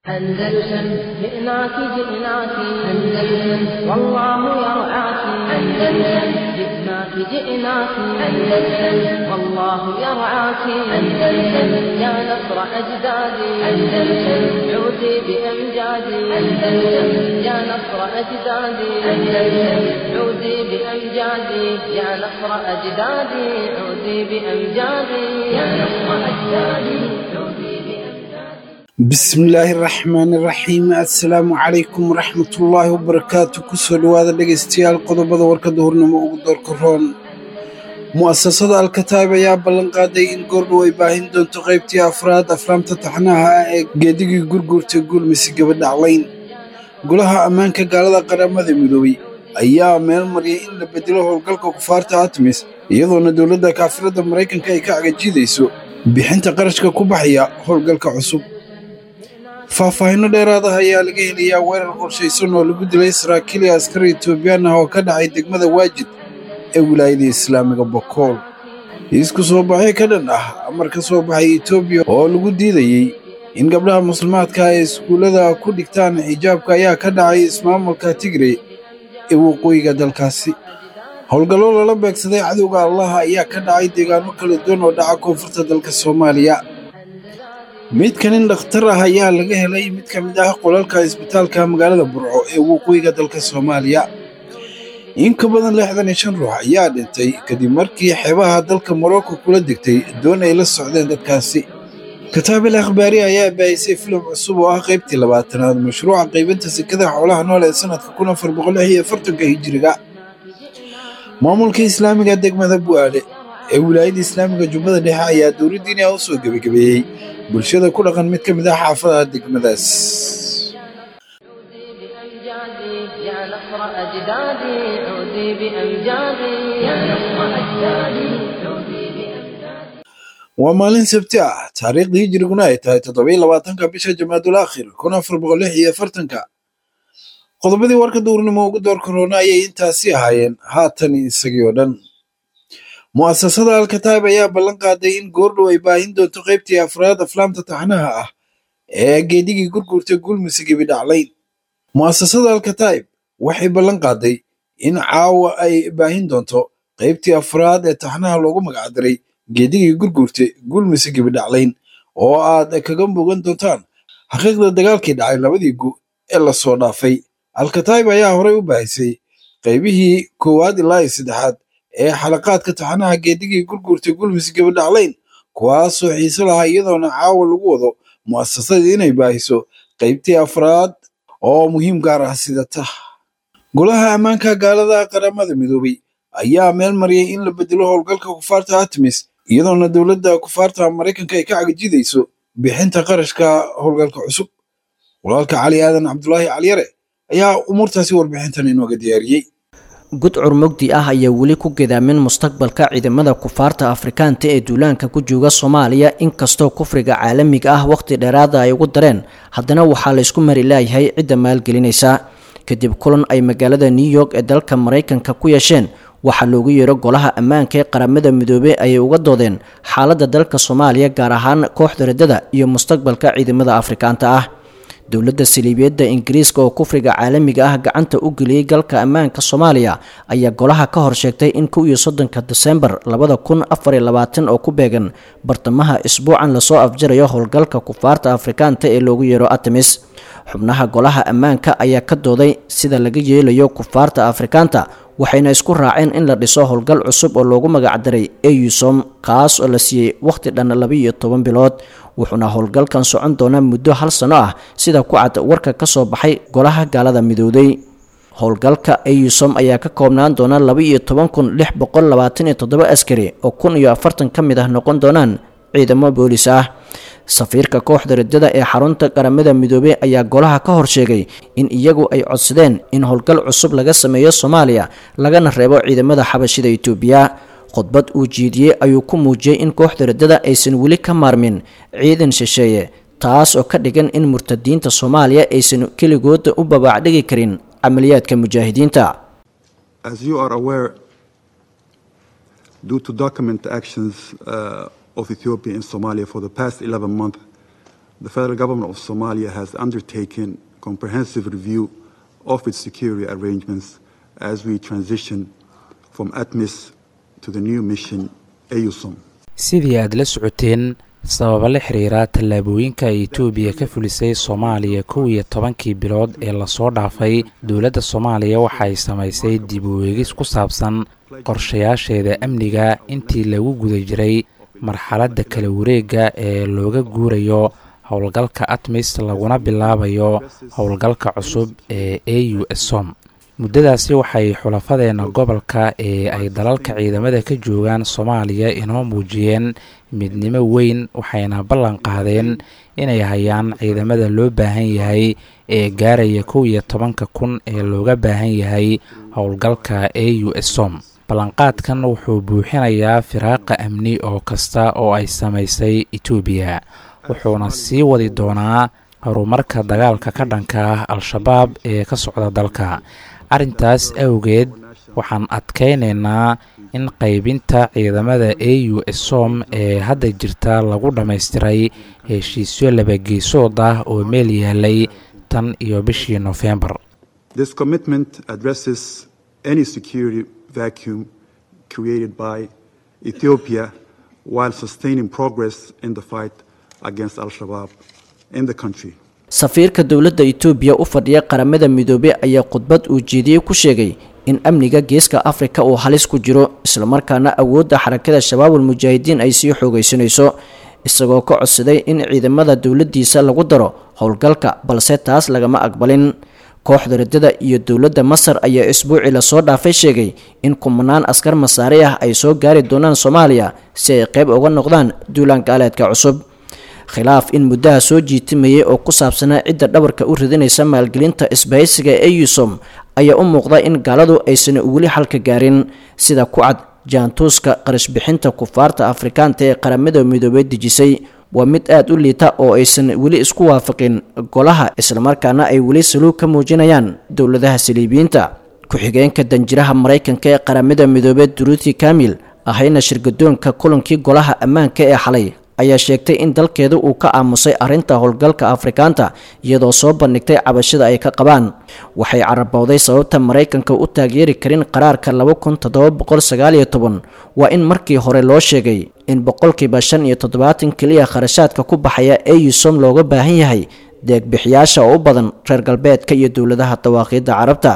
أندلسن جئناك جئناك أندلسن والله يرعاك أندلسن جئناك جئناك أندلسن والله يرعاك أندلسن يا نصر أجدادي أندلسن عودي بأمجادي أندلسن يا نصر أجدادي أندلسن عودي بأمجادي يا نصر أجدادي عودي بأمجادي يا نصر أجدادي عودي بأمجادي bismillaahi raxmaani raxiim assalaamu calaykum waraxmatullaahi wabarakaatu kusoo dhowaada dhegaystayaal qodobada warkadda hurnimo ugu doorka roon mu'asasada alkataib ayaa ballan qaaday in goordhow ay baahin doonto qaybtii afraad afraamta taxnaha ah ee geedigii gurguurta guulmise gabadhaclayn golaha ammaanka gaalada qaramada midoobey ayaa meel mariyay in la bedelo howlgalka kufaarta atmis iyadoona dowladda kaafirada maraykanka ay ka cagajidayso bixinta qarashka ku baxaya howlgalka cusub faahfaahinno dheeraad ah ayaa laga helayaa weerar qorshaysan oo lagu dilay saraakiil iyo askari etoobiyaan ah oo ka dhacay degmada waajid ee wilaayada islaamiga bokool isku soo baxyo ka dhan ah amar ka soo baxay etoobiya oo lagu diidayey in gabdhaha muslimaadka ay iskuullada ku dhigtaan xijaabka ayaa ka dhacay ismaamulka tigre ee waqooyiga dalkaasi howlgallo lala beegsaday cadowga allaha ayaa ka dhacay deegaano kala duwan oo dhaca koonfurta dalka soomaaliya midka nin dhakhtar ah ayaa laga helay mid ka mid ah qolalka isbitaalka magaalada burco ee waqooyiga dalka soomaaliya in ka badan lixdan iyo shan ruux ayaa dhintay kadib markii xeebaha dalka morocco kula degtay doon ay la socdeen dadkaasi kataabil akhbaari ayaa baahisay filim cusub oo ah qaybtii labaatanaad mashruuca qaybinta sekada xoolaha nool ee sanadka kun afar boqol lix iyo afartanka hijiriga maamulka islaamiga degmada bu'aale ee wilaayada islaamiga jubbada dhexe ayaa dowladdiini ah u soo gebagabeeyey bulshada ku dhaqan mid ka mid ah xaafadaha degmadaas عودي بأمجادي يا نصر أجدادي عودي بأمجادي يا نصر أجدادي عودي بأمجادي waa maalin sabti ah taariikhdii hijiriguna ay tahay toddobiyo labaatanka bisha jamaadul aakhir kun afar boqol lix iyo afartanka qodobadii warka duurnimo ugu door korona ayay intaasi ahaayeen haatan isagii oo dhan mu'asasada alkataib ayaa ballan qaaday in goordhow ay baahin doonto qaybtii afraad aflaamta taxnaha ah ee geedigii gurgurta gulmise gebidhaclayn mu'asasada alkataib waxay ballan qaaday in caawa ay baahin doonto qaybtii afraad ee taxnaha loogu magacdaray geedigii gurgurta gulmise gebidhaclayn oo aad kaga mugan doontaan xaqiiqda dagaalkii dhacay labadii gu ee lasoo dhaafay alkataib ayaa horey u baahisay qaybihii koowaad ilaa iyo saddexaad ee xalaqaadka taxanaha geedigii gurgurta gulmis gabadhaclayn kuwaasoo xiise lahaa iyadoona caawa lagu wado mu'asasadii inay baahiso qaybtii afraad oo muhiim gaar ah sidata golaha ammaanka gaalada qaramada midoobey ayaa meel mariyay in la bedelo howlgalka kufaarta atmis iyadoona dowladda kufaarta maraykanka ay ka cagajidayso bixinta qarashka howlgalka cusub walaalka cali aadan cabdulaahi caliyare ayaa umuurtaasi warbixintan inooga diyaariyey gudcur mugdi ah ayaa weli ku gedaamin mustaqbalka ciidamada kufaarta afrikaanta ee duulaanka ku jooga soomaaliya inkastoo kufriga caalamiga ah wakhti dheeraada ay ugu dareen haddana waxaa laysku mari laayahay cidda maalgelinaysa kadib kulan ay magaalada new york ee dalka maraykanka ku yeesheen waxaa loogu yeero golaha ammaanka ee qaramada midoobey ayay uga doodeen xaaladda dalka soomaaliya gaar ahaan kooxda riddada iyo mustaqbalka ciidamada afrikaanta ah dowladda saliibiyadda ingiriiska oo kufriga caalamiga ah gacanta u geliyey galka ammaanka soomaaliya ayaa golaha ka hor sheegtay in kow iyo soddonka desembar labada kun afar iyo labaatan oo ku beegan bartamaha isbuucan lasoo afjarayo howlgalka kufaarta afrikaanta ee loogu yeero artemis xubnaha golaha ammaanka ayaa ka dooday sida laga yeelayo kufaarta afrikaanta waxayna isku raaceen in la dhiso howlgal cusub oo loogu magacdaray eusom kaas oo la siiyey wakhti dhan labiiyo toban bilood wuxuuna howlgalkan socon doonaa muddo hal sano ah sida ku cad warka ka soo baxay golaha gaalada midowday howlgalka eusom ayaa ka koobnaan doona laba-iyo toban kun lix boqol labaatan iyo toddoba askari oo kun iyo afartan ka mid ah noqon doonaan ciidamo boolis ah safiirka kooxda riddada ee xarunta qaramada midoobey ayaa golaha ka hor sheegay in iyagu ay codsadeen in howlgal cusub laga sameeyo soomaaliya lagana reebo ciidamada xabashida itoobiya khudbad uu jiidiyey ayuu ku muujiyey in kooxda riddada aysan weli ka maarmin ciidan shisheeye taas oo ka dhigan in murtadiinta soomaaliya aysan keligooda u babaacdhigi karin camaliyaadka mujaahidiinta As you are aware, due to document actions uh, of Ethiopia in Somalia for the past 11 months, the federal government of Somalia has undertaken comprehensive review of its security arrangements as we transition from ATMIS to the new mission AUSOM. sidii aad la socoteen sababa la xiriira tallaabooyinka ay etoobiya ka fulisay soomaaliya kow iyo tobankii bilood ee lasoo dhaafay dowladda soomaaliya waxa ay samaysay dib u eegis ku saabsan qorshayaasheeda amniga intii lagu guda jiray marxaladda kala wareegga ee looga guurayo howlgalka atmis laguna bilaabayo howlgalka cusub ee a u som muddadaasi waxay xulafadeenna gobolka ee ay dalalka ciidamada ka joogaan soomaaliya inoo muujiyeen midnimo weyn waxayna ballan qaadeen inay hayaan ciidamada loo baahan yahay ee gaaraya kow iyo tobanka kun ee looga baahan yahay howlgalka a u som ballanqaadkan wuxuu buuxinayaa firaaqa amni oo kasta oo ay samaysay etoobiya wuxuuna sii wadi doonaa horumarka dagaalka ka dhanka ah al-shabaab ee ka socda dalka arrintaas awgeed waxaan adkaynaynaa in qaybinta ciidamada a u som ee hadda jirta lagu dhammaystiray heshiisyo labageesood ah oo meel yaalay tan iyo bishii nofembar This commitment addresses any security vacuum created by Ethiopia while sustaining progress in the fight against Al Shabaab in the country. safiirka dowladda itoobiya u fadhiya qaramada midoobey ayaa khudbad uu jeediyey ku sheegay in amniga geeska afrika uu halis ku jiro islamarkaana awoodda xarakada shabaabul mujaahidiin ay sii xoogaysanayso isagoo ka codsaday in ciidamada dowladdiisa lagu daro howlgalka balse taas lagama aqbalin kooxda riddada iyo dowladda masar ayaa isbuucii lasoo dhaafay sheegay in kumanaan askar masaari ah ay soo gaari doonaan soomaaliya si ay qayb uga noqdaan duulaan gaaleedka cusub khilaaf in muddaha soo jiitimayay oo ku saabsanaa cidda dhabarka u ridinaysa maalgelinta isbahaysiga ee eusom ayaa u muuqda in gaaladu aysan weli xalka gaarin sida ku cad jaantuuska qarashbixinta kufaarta afrikaanta ee qaramada midoobey dejisay waa mid aada u liita oo aysan weli isku waafaqin golaha islamarkaana ay weli saluug ka muujinayaan dowladaha saliibiyiinta ku-xigeenka danjiraha maraykanka ee qaramada midoobey duruuti kamil ahayna shirgadoonka kulankii golaha ammaanka ee xalay ayaa sheegtay in dalkeedu uu ka aamusay arrinta howlgalka afrikaanta iyadoo soo bandhigtay cabashada ay ka qabaan waxay carabowday sababta maraykanka u taageeri karin qaraarka laba kun toddoba boqol sagaal iyo toban waa in markii hore loo sheegay in boqolkiiba shan iyo toddobaatan keliya kharashaadka ku baxaya eusom looga baahan yahay deegbixiyaasha oo u badan reer galbeedka iyo dowladaha dawaaqiidda carabta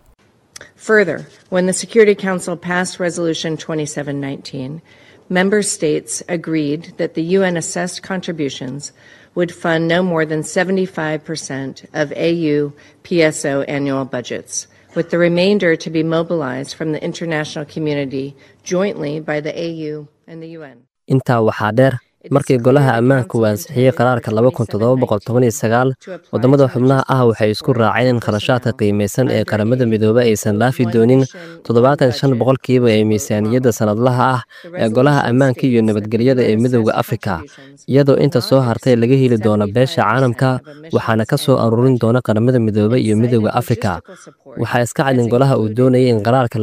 Further, when the Security Council passed Resolution 2719, member states agreed that the UN assessed contributions would fund no more than 75% of AU PSO annual budgets, with the remainder to be mobilized from the international community jointly by the AU and the UN. intaa waxaa dheer markii golaha ammaanku uu ansixiyey qaraarka waddamada xubnaha ah waxay isku raaceen in kharashaadka qiimaysan ee qaramada midoobey aysan dhaafi doonin toddobaatan shan boqolkiiba ee miisaaniyadda sannadlaha ah ee golaha ammaanka iyo nabadgelyada ee midowda afrika iyadoo inta soo hartay laga heli doono beesha caalamka waxaana ka soo aruurin doona qaramada midoobey iyo midowda afrika waxaa iska cadin golaha uu doonayay in qaraarka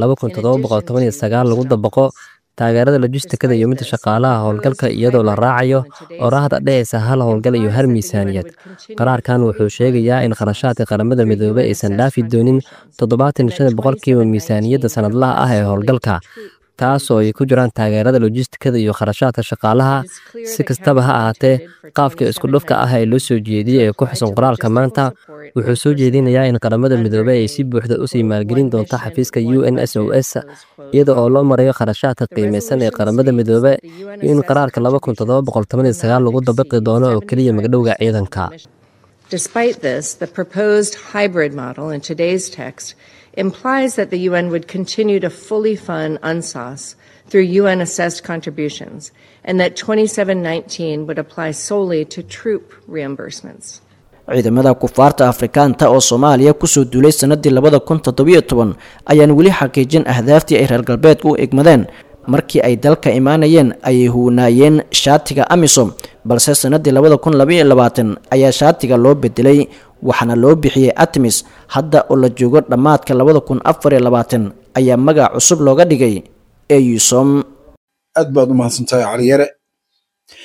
lagu dabaqo taageerada lojistikada iyo midda shaqaalaha howlgalka iyadoo la raacayo oraahda dhehaysa hal howlgal iyo hal miisaaniyad qaraarkan wuxuu sheegayaa in kharashaadka qaramada midoobey aysan dhaafi doonin toddobaatan shan boqolkiiba miisaaniyadda sannadlaha ah ee howlgalka taas oo ay ku jiraan taageerada lojistikada iyo kharashaadka shaqaalaha si kastaba ha ahaatee qaabka isku dhufka ah ee loo soo jeediyey ee ku xusan qoraalka maanta wuxuu soo jeedinayaa in qaramada midoobey ay si buuxda usii maalgelin doonto xafiiska u n s o s iyada oo loo marayo kharashaadka qiimaysan ee qaramada midoobe iyo in qaraarka lagu dabaqi doono oo keliya magdhowga ciidanka Despite this, the proposed hybrid model in today's text implies that the UN would continue to fully fund UNSAS through UN assessed contributions and that 2719 would apply solely to troop reimbursements. ciidamada kufaarta afrikaanta oo soomaaliya kusoo duulay sanadii labada kun toddobiyo toban ayaan weli xaqiijin ahdaaftii ay reer galbeedku u egmadeen markii ay dalka imaanayeen ayay huunaayeen shaatiga amisom balse sanadii labada kun labaiyo labaatan ayaa shaatiga loo bedelay waxaana loo bixiyey atmis hadda oo la joogo dhammaadka labada kun afar iyo labaatan ayaa magac cusub looga dhigay eusom aad baad u mahadsantahay caliyare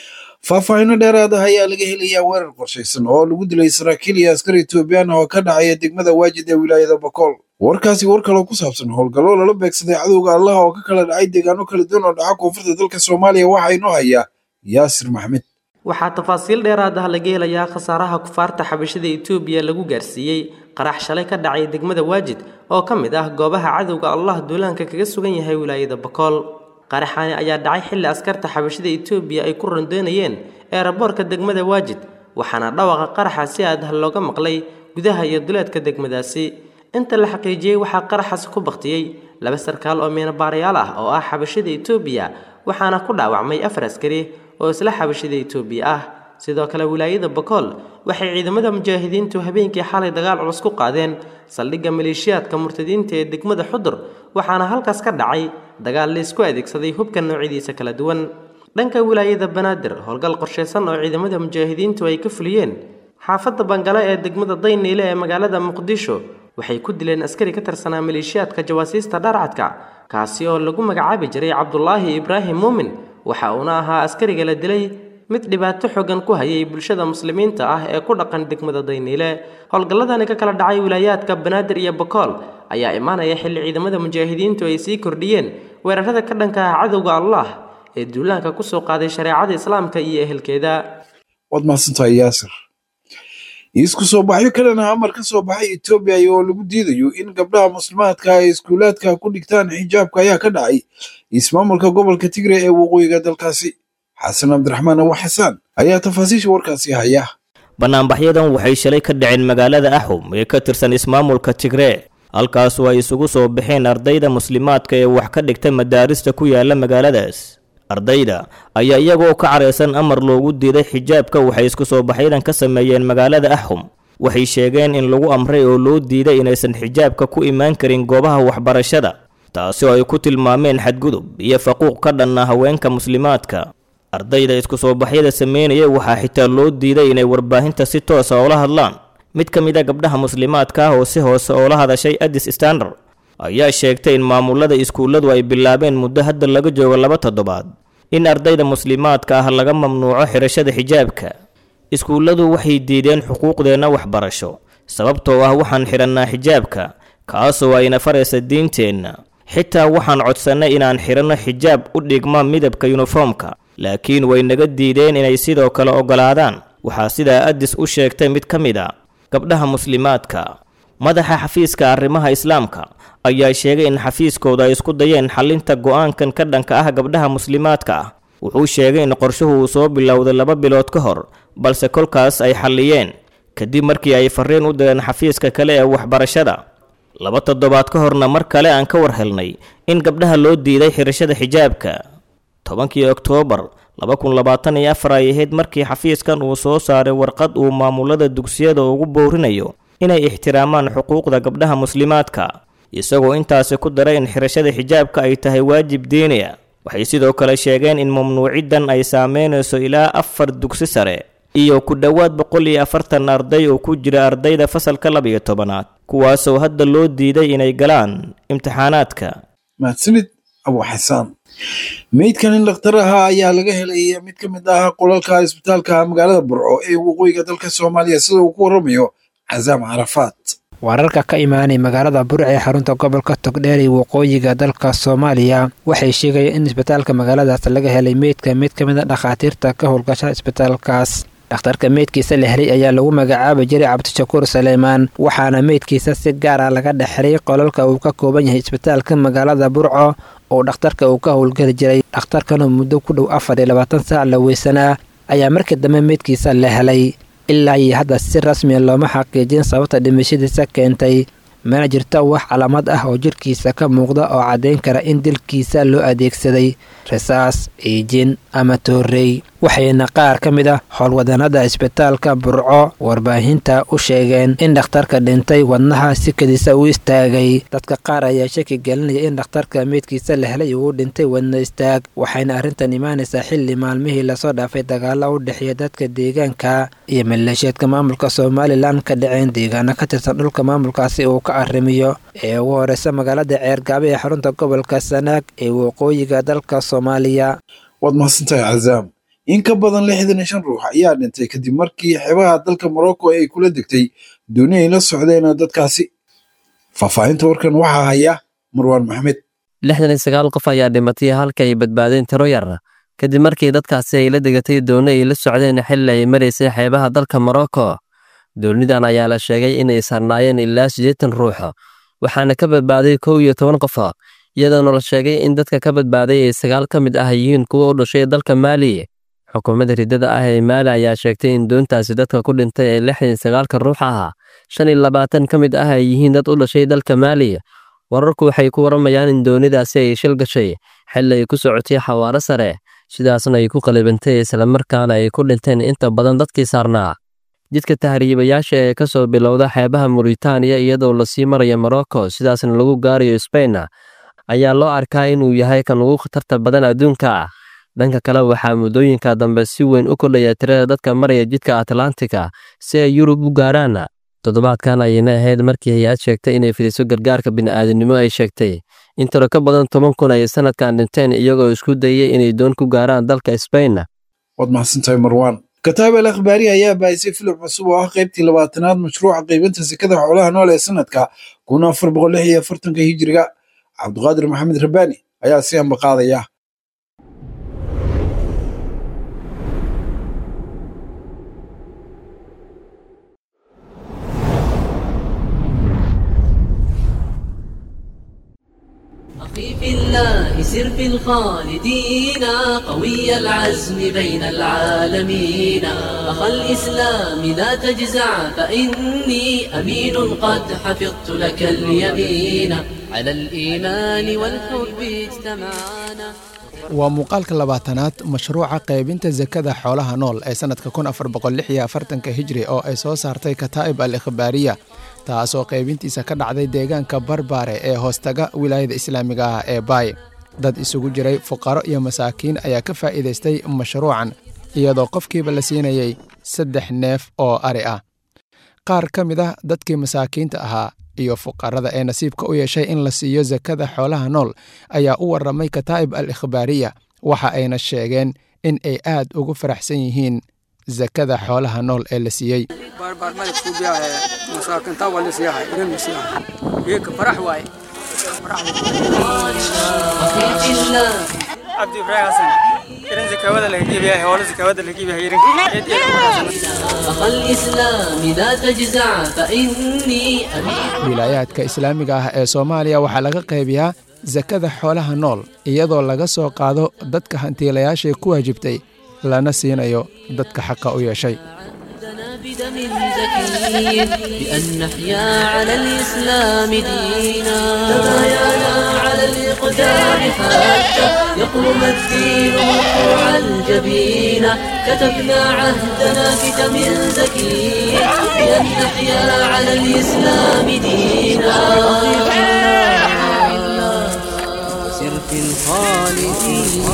faahfaahinno dheeraad ah ayaa laga helayaa weerar qorshaysan oo lagu dilay saraakiil iyo askar etoobiyaan oo ka dhacaya degmada waajid ee wilaayada bokool warkaasi war kaloo ku saabsan howlgallo lala beegsaday cadowga allah oo ka kala dhacay deegaano kala duwan oo dhaca koonfurta dalka soomaaliya waxaa inoo hayaa yaasir maxmed waxaa tafaasiil dheeraad ah laga helayaa khasaaraha kufaarta xabashada etoobiya lagu gaarsiiyey qarax shalay ka dhacay degmada waajid oo ka mid ah goobaha cadowga allah duulaanka kaga sugan yahay wilaayada bokool qaraxani ayaa dhacay xilli askarta xabashada etoobiya ay ku rondoonayeen eeraboorka degmada waajid waxaana dhawaqa qaraxa si adah looga maqlay gudaha iyo duleedka degmadaasi inta la xaqiijiyey waxaa qaraxaasi ku baktiyey laba sarkaal oo miinabaarayaal ah oo ah xabashada etoobiya waxaana ku dhaawacmay afar askari oo isla xabashada etoobiya ah sidoo kale wilaayada bokool waxay ciidamada mujaahidiintu habeenkii xalay dagaal culus ku qaadeen saldhigga maleeshiyaadka murtadiinta ee degmada xudur waxaana halkaas ka dhacay dagaal laysku adeegsaday hubka noocyadiisa kala duwan dhanka wilaayada banaadir howlgal qorshaysan oo ciidamada mujaahidiintu ay ka fuliyeen xaafadda bangale ee degmada dayniile ee magaalada muqdisho waxay ku dileen askari ka tirsanaa maleeshiyaadka jawaasiista dharcadka kaasi oo lagu magacaabi jiray cabdulaahi ibraahim muumin waxa uuna ahaa askariga la dilay mid dhibaato xogan ku hayay bulshada muslimiinta ah ee ku dhaqan degmada dayniile howlgalladani ka kala dhacay wilaayaadka banaadir iyo bokool ayaa imaanaya xilli ciidamada mujaahidiintu ay sii kordhiyeen weerarada ka dhanka ah cadowga allah ee duulaanka kusoo qaaday shareecada islaamka iyo ehelkeeda waad mahadsantahay yaasir isku soo baxyo kalena amar ka soo baxay etoobiya oo lagu diidayo in gabdhaha muslimaadka ay iskuulaadka ku dhigtaan xijaabka ayaa ka dhacay ismaamulka gobolka tigre ee waqooyiga dalkaasi xasan cabdiraxmaan abu xasaan ayaa tafaasiisha warkaasi haya bannaanbaxyadan waxay shalay ka dhaceen magaalada axum ee ka tirsan ismaamulka tigree halkaasu ay isugu soo baxeen ardayda muslimaadka ee wax ka dhigta madaarista ku yaala magaaladaas ardayda ayaa iyagoo ka caraysan amar loogu diiday xijaabka waxay isku soo baxyadan ka sameeyeen magaalada axum waxay sheegeen in lagu amray oo loo diiday inaysan xijaabka ku imaan karin goobaha waxbarashada taasi oo ay ku tilmaameen xadgudub iyo faquuq ka dhanna haweenka muslimaadka ardayda isku soo baxyada sameynaya waxaa xitaa loo diiday inay warbaahinta si toosa oola hadlaan mid ka mid a gabdhaha muslimaadka ah oo si hoose oola hadashay addis standard ayaa sheegtay in maamulada iskuulladu ay bilaabeen muddo hadda laga joogo laba toddobaad in ardayda muslimaadka ah laga mamnuuco xidhashada xijaabka iskuulladu waxay diideen xuquuqdeenna waxbarasho sababtoo ah waxaan xidhannaa xijaabka kaasoo ayna faraysa diinteenna xitaa waxaan codsannay inaan xidhanno xijaab u dhigma midabka yuniformka laakiin way naga diideen inay sidoo kale oggolaadaan waxaa sidaa addis u sheegtay mid ka mid a gabdhaha muslimaadka madaxa xafiiska arrimaha islaamka ayaa sheegay in xafiiskooda ay isku dayeen xallinta go'aankan ka dhanka ah gabdhaha muslimaadka ah wuxuu sheegay in qorshuhu uu soo bilowday laba bilood ka hor balse kolkaas ay xalliyeen kadib markii ay farriin u direen xafiiska kale ee waxbarashada laba toddobaad ka horna mar kale aan ka war helnay in gabdhaha loo diiday xidhashada xijaabka tobankii oktoobar laba kun labaatan iyo afar ay ahayd markii xafiiskan uu soo saaray warqad uu maamulada dugsiyada ugu boorinayo inay ixtiraamaan xuquuqda gabdhaha muslimaadka isagoo intaasi ku daray in xirashada xijaabka ay tahay waajib diiniya waxay sidoo kale sheegeen in mamnuuciddan ay saameynayso ilaa afar dugsi sare iyo ku dhowaad boqol iyo afartan arday oo ku jira ardayda fasalka labiyo tobanaad kuwaasoo hadda loo diiday inay galaan imtixaanaadka mahadsanid abu xasaan meydkan in dhakhtar ahaa ayaa laga helay mid ka mid ah qolalka isbitaalka magaalada burco ee waqooyiga dalka soomaaliya sida uu ku waramayo casaam carafaad wararka ka imaanay magaalada burca ee xarunta gobolka togdheer ee waqooyiga dalka soomaaliya waxay sheegayeen in isbitaalka magaaladaas laga helay meydka mid ka mid a dhakhaatiirta ka howlgasha isbitaalkaas dhakhtarka meydkiisa la helay ayaa lagu magacaabi jiray cabdishakuur saleymaan waxaana meydkiisa si gaar ah laga dhexelay qolalka uu ka kooban yahay isbitaalka magaalada burco oo dhakhtarka uu ka howlgeli jiray dhakhtarkanoo muddo ku dhow afar iyo labaatan saac la weysanaa ayaa markii dambe meydkiisa la helay ilaa iyo hadda si rasmiya looma xaqiijin sababta dhimashadiisa keentay mana jirta wax calaamad ah oo jirkiisa ka muuqda oo caddayn kara in dilkiisa loo adeegsaday rasaas iijin ama toorrey waxayna qaar ka mid ah howlwadanada isbitaalka burco warbaahinta u sheegeen in dhakhtarka dhintay wadnaha sikadiisa u istaagay dadka qaar ayaa shaki gelinaya in dhakhtarka meydkiisa la helay uu dhintay wadna istaag waxayna arrintan imaanaysaa xilli maalmihii lasoo dhaafay dagaalo u dhexeeya dadka deegaanka iyo maleeshiyaedka maamulka somalilan ka dhaceen deegaano ka tirsan dhulka maamulkaasi uu ka arrimiyo ee ugu horeysa magaalada ceergaabe ee xarunta gobolka sanaag ee waqooyiga dalka soomaaliya waad mahadsantahay cazaam in ka badan lixdan iyo shan ruux ayaa dhintay kadib markii xeebaha dalka morocco ay kula degtay dooni ay la socdeen dadkaasi faahfaahinta warkan waxaa haya marwaan maxmed lixdan iyo sagaal qof ayaa dhimatay halka ay badbaadeen tiro yar kadib markii dadkaasi ay la degatay dooni ay la socdeen xilli ay maraysay xeebaha dalka morocco doonidan ayaa la sheegay inay sarnaayeen ilaa siddeetan ruux waxaana ka badbaaday kow iyo toban qof iyadoona la sheegay in dadka ka badbaaday ay sagaal ka mid ah yihiin kuwa u dhashay dalka maali xukuumadda riddada ah ee maali ayaa sheegtay in doontaasi dadka ku dhintay ee lixdan iyo sagaalka ruux ah shan iyo labaatan ka mid ah ay yihiin dad u dhashay dalka maali wararku waxay ku waramayaan in doonidaasi ay shil gashay xilli ay ku socotay xawaaro sare sidaasna ay ku qalibantay islamarkaana ay ku dhinteen inta badan dadkii saarnaa jidka tahriibayaasha ee ka soo bilowda xeebaha muritaaniya iyadoo lasii marayo morocco sidaasna lagu gaarayo sbain ayaa loo arkaa inuu yahay kan ugu khatarta badan adduunka dhanka kale waxaa muddooyinka dambe si weyn u kordhaya tirada dadka maraya jidka atlantika si ay yurub u gaaraan toddobaadkan ayayna ahayd markii hay-ad sheegtay inay fidiso gargaarka bini'aadanimo ay sheegtay in tiro ka badan toban kun ay sanadkan dhinteen iyagoo isku dayay inay doon ku gaaraan dalka sbain waad mahadsantahay marwaan kataab al akhbaari ayaa baahisay filim cusub oo ah qaybtii labaatanaad mashruuca qaybinta sekada xoolaha nool ee sanadka kun afar boqol lix iyo afartanka hijiriga cabdiqaadir maxamed rabbaani ayaa si anba qaadaya أخي في الله سر في الخالدين قوي العزم بين العالمين أخا الإسلام لا تجزع فإني أمين قد حفظت لك اليمين على الإيمان والحب اجتمعنا waa muuqaalka labaatanaad mashruuca qaybinta sakada xoolaha nool ee sannadka kun afar boqol lix iyo afartanka hijri oo ay soo saartay kataa'ib al ikhbaariya taasoo qaybintiisa ka dhacday deegaanka barbaare ee hoostaga wilaayada islaamiga ah ee baay dad isugu jiray fuqaro iyo masaakiin ayaa ka faa'iidaystay mashruucan iyadoo qofkiiba la siinayay saddex neef oo ari ah qaar ka mid ah dadkii masaakiinta ahaa iyo fuqarada ee nasiibka u yeeshay in la siiyo sakada xoolaha nool ayaa u warramay kataa'ib al ikhbaariya waxa ayna sheegeen in ay aad ugu faraxsan yihiin sakada xoolaha nool ee la siiyey cabdi ibraahim xasan irin zakaawada laga geebiyahay hoola zakaawada laga geebiyahay irin أخا الإسلام لا تجزع فإني أمين wilaayaadka islaamiga ah ee soomaaliya waxaa laga qaybiyaa sakada xoolaha nool iyadoo laga soo qaado dadka hantiilayaashay ku waajibtay lana siinayo dadka xaqa u yeeshay بدم زكي بأن نحيا على الإسلام دينا تبايعنا على الإقدام حتى يقوم الدين مرفوعا جبينا كتبنا عهدنا بدم زكي بأن نحيا على الإسلام دينا سر في الخالدين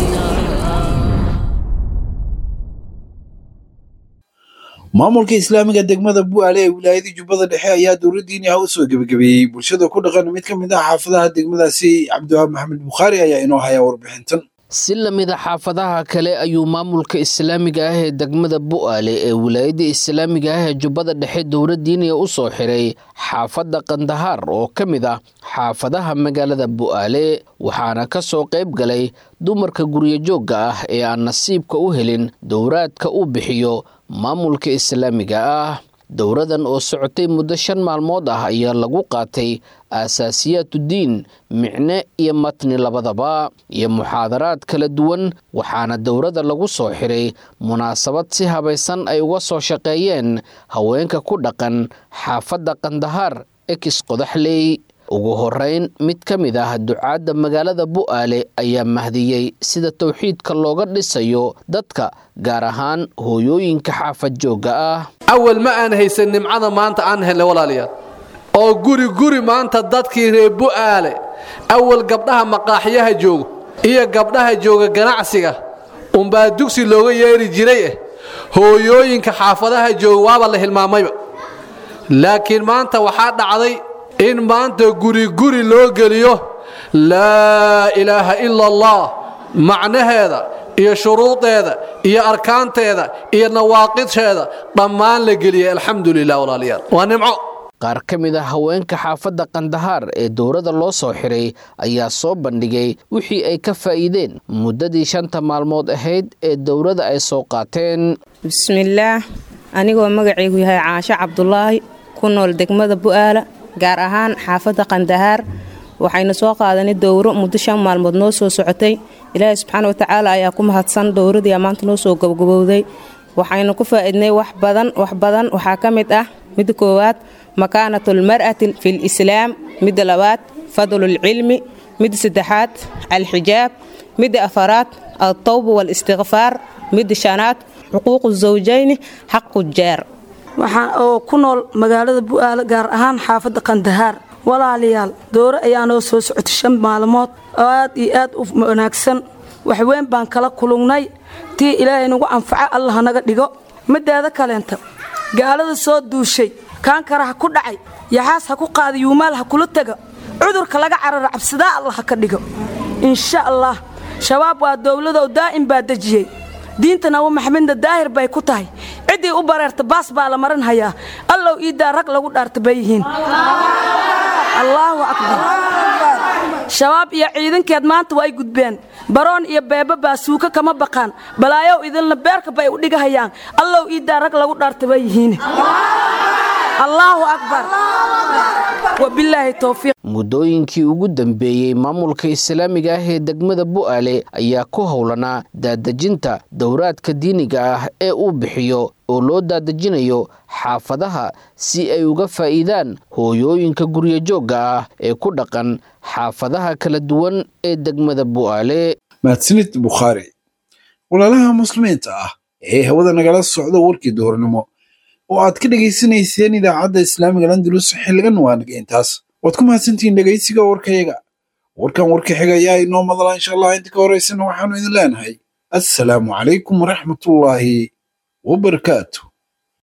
maamulka islaamiga degmada bu'aale ee wilaayadii jubbada dhexe ayaa dowladdiini ah u soo gebagabeeyey bulshada ku dhaqan mid ka mid ah xaafadaha degmadaasi cabdiwahaab maxamed bukhaari ayaa inoo haya warbixintan si lamida xaafadaha kale ayuu maamulka islaamiga ah ee degmada bu'aale ee wilaayadda islaamiga ah ee jubbada dhexe dowladdiiniya u soo xiray xaafadda kandahaar oo ka mid ah xaafadaha magaalada bu'aale waxaana ka soo qayb galay dumarka guryo joogga ah ee aan nasiibka u helin dowraadka uu bixiyo maamulka islaamiga ah dowradan oo socotay muddo shan maalmood ah ayaa lagu qaatay aasaasiyaatudiin micne iyo matni labadaba iyo muxaadaraad kala duwan waxaana dowrada lagu soo xiray munaasabad si habaysan ay uga soo shaqeeyeen haweenka ku dhaqan xaafadda kandahaar ekis qodaxley ugu horeyn mid ka mid ah ducaadda magaalada bu'aale ayaa mahdiyey sida towxiidka looga dhisayo dadka gaar ahaan hooyooyinka xaafad joogga ah awal ma aan haysan nimcada maanta aan helnay walaalayaal oo guri guri maanta dadkii reer bu'aale awal gabdhaha maqaaxyaha joogo iyo gabdhaha jooga ganacsiga unbaa dugsi looga yeeri jiray eh hooyooyinka xaafadaha jooga waaba la hilmaamayba laakiin maanta waxaa dhacday in maanta guri guri loo geliyo laa ilaaha ila allah macnaheeda iyo shuruudeeda iyo arkaanteeda iyo nawaaqidheeda dhammaan la geliyay alxamdu lilah walaalayaal waa nimco qaar ka mid ah haweenka xaafadda kandahaar ee dowladda loo soo xiray ayaa soo bandhigay wixii ay ka faa'iideen muddadii shanta maalmood ahayd ee dowladda ay soo qaateen bismillaah anigoo magacaygu yahay caasho cabdulaahi ku nool degmada bu'aala gaar ahaan xaafadda kandahaar waxaynu soo qaadanay dowro muddo shan maalmood noo soo socotay ilaahay subxaana watacaala ayaa ku mahadsan dowradii maanta noo soo gabagabowday waxaynu ku faa'iidnay wax badan wax badan waxaa ka mid ah midda koowaad makaanatu lmar'ati fi lislaam midda labaad fadlulcilmi midda saddexaad alxijaab midda afaraad altawba waalistikfaar midda shanaad xuquuqu zawjayni xaqu jaar waxaan oo ku nool magaalada bu'aale gaar ahaan xaafadda kandahaar walaalayaal doore ayaa noo soo socotay shan maalmood oo aad iyo aad u wanaagsan waxweyn baan kala kulungnay tii ilaahay nagu anfaco allah naga dhigo mideeda kaleenta gaalada soo duushay kaankara ha ku dhacay yaxaas ha ku qaada yuumaal ha kula tega cudurka laga carara cabsidaa allah ha ka dhigo insha allah shabaab waa dowladow daa'im baa dejiyey diinta nabi maxamedna daahir bay ku tahay ciddii u bareerta baas baa la marin hayaa allow iiddaa rag lagu dhaarta bay yihiin allaahu akbar shabaab iyo ciidankeed maanta way gudbeen baroon iyo beebe baa suuka kama baqaan balaayow idinla beerka bay u dhigahayaan allow iiddaa rag lagu dhaarta bay yihiin allaahu akbar wabilaahi towfiiq muddooyinkii ugu dambeeyey maamulka islaamiga ah ee degmada bu'aale ayaa ku howlanaa daadejinta dowraadka diiniga ah ee uu bixiyo oo loo daadejinayo xaafadaha si ay uga faa'iidaan hooyooyinka guryo joogga ah ee ku dhaqan xaafadaha kala duwan ee degmada bu'aale mahadsanid bukhaari walaalaha muslimiinta ah ee hawada nagala socda warkii duhurnimo oo aad ka dhegaysanayseen idaacadda islaamiga landulus xilligan waa nageyntaas waad ku mahadsantihiin dhegaysiga warkayaga warkan warka xiga ayaa inoo madala insha allah inta ka horaysana waxaanu idin leenahay assalaamu calaykum waraxmatullaahi wabarakaatu